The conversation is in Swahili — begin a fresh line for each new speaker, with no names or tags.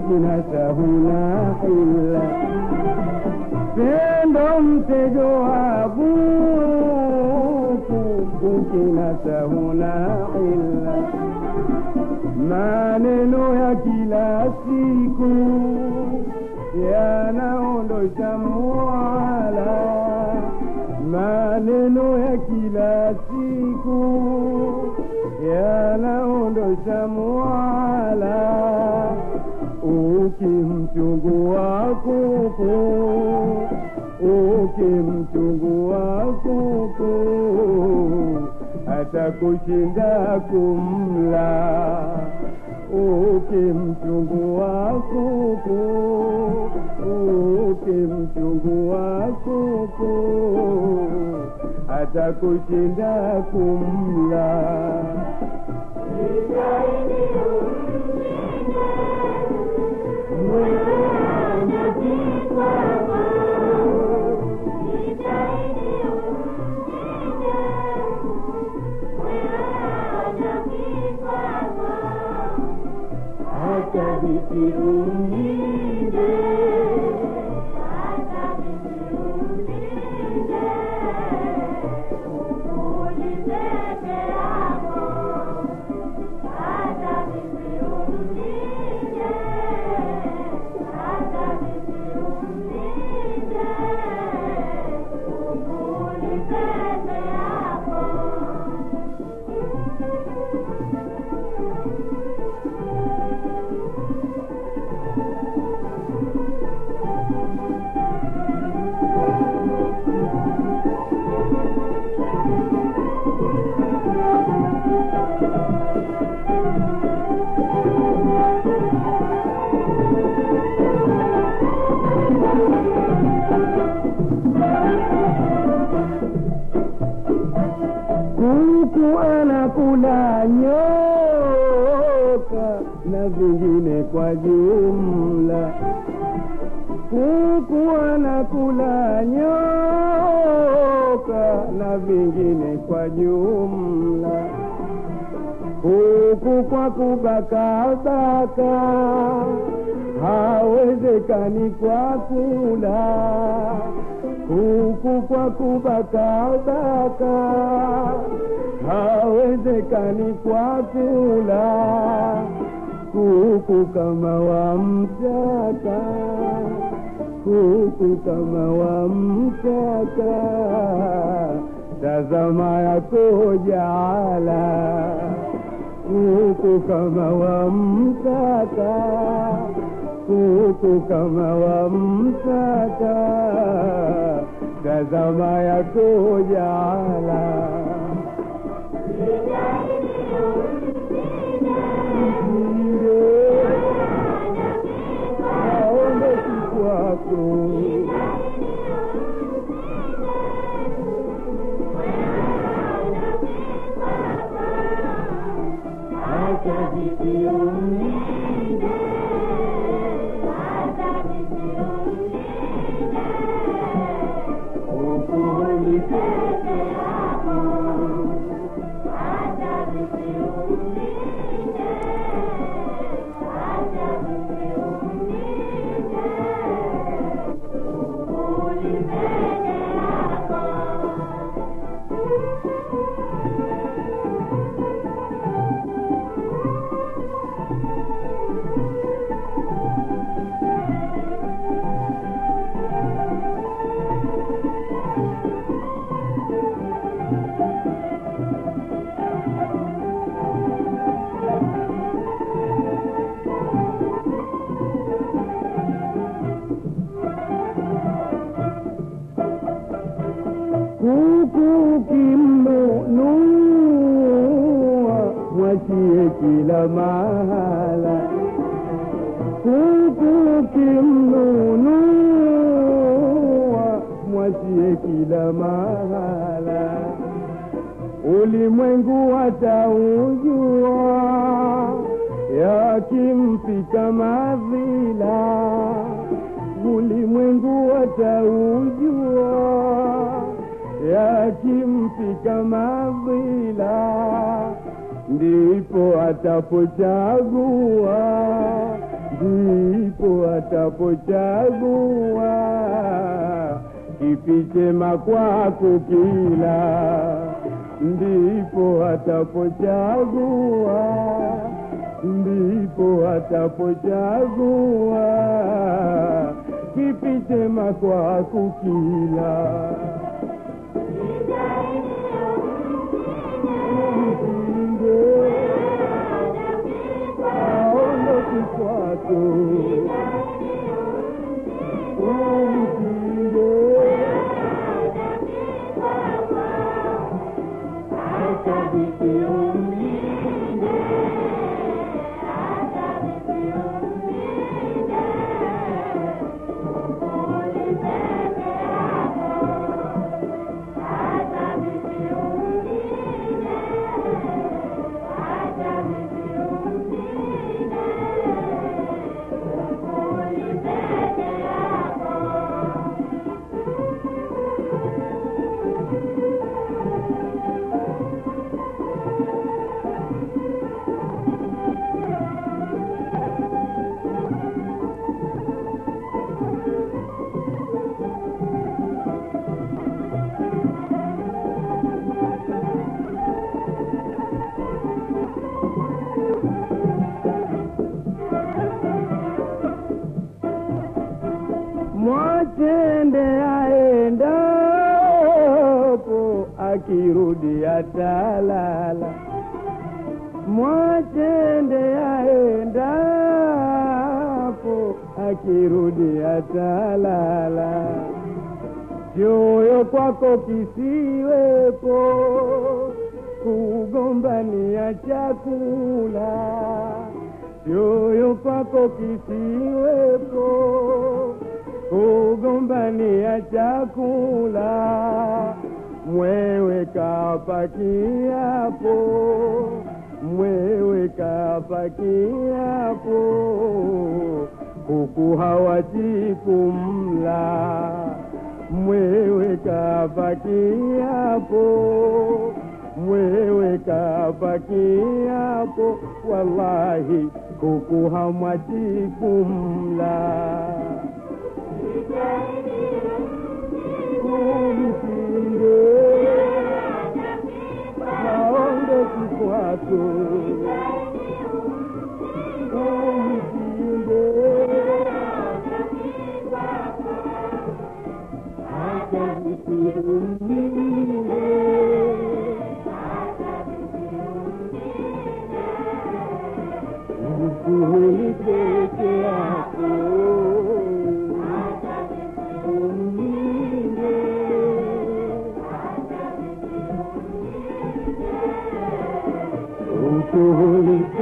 ukinasa huna hila pendo mtego wa buku ukinasa huna hila maneno ya kila siku yanaondosha mwala maneno ya kila siku yanaondosha mwala ukimchungua kuku ukimchungua kuku atakushinda kumla ukimchungua kuku ukimchungua kuku atakushinda kumla hata vikiumide kuku anakula nyoka na vingine kwa jumla kuku anakula nyoka na vingine kwa jumla kuku kwa kubakabaka hawezekani kwa kula kuku kwa kubakabaka hawezekani kwa kula kuku kama wamtaka kuku kama wamtaka tazama yako jala kuku kama wamtaka kuku kama wamtaka tazama yako jala aombe kwako hata vikiumide ukulipeke kuku kimnunua mwachie kila mahala kuku kimnunua mwachie kila mahala ulimwengu wataujua yakimfika madhila ulimwengu wataujua yakimfika madhila ndipo atapochagua ndipo atapochagua kipi chema kwako kila, ndipo atapochagua, ndipo atapochagua kipi chema kwako kila. Msinge aondoki kwako, umsinge akabiki umlinde, mwachende aendapo, akirudi atalala. Mwachende aendapo, akirudi atalala. Choyo kwako kisiwepo, kugombania chakula. Choyo kwako kisiwepo, kugombania chakula. Mwewe kapakiapo, mwewe kapakiapo, kuku hawati kumla. Mwewe kapakiapo, mwewe kapakiapo, wallahi kuku hamwachi kumla. Umsinge haondoki kwako, umsinge akavikuumile ukuhuli peke yako umlinde ukuhuli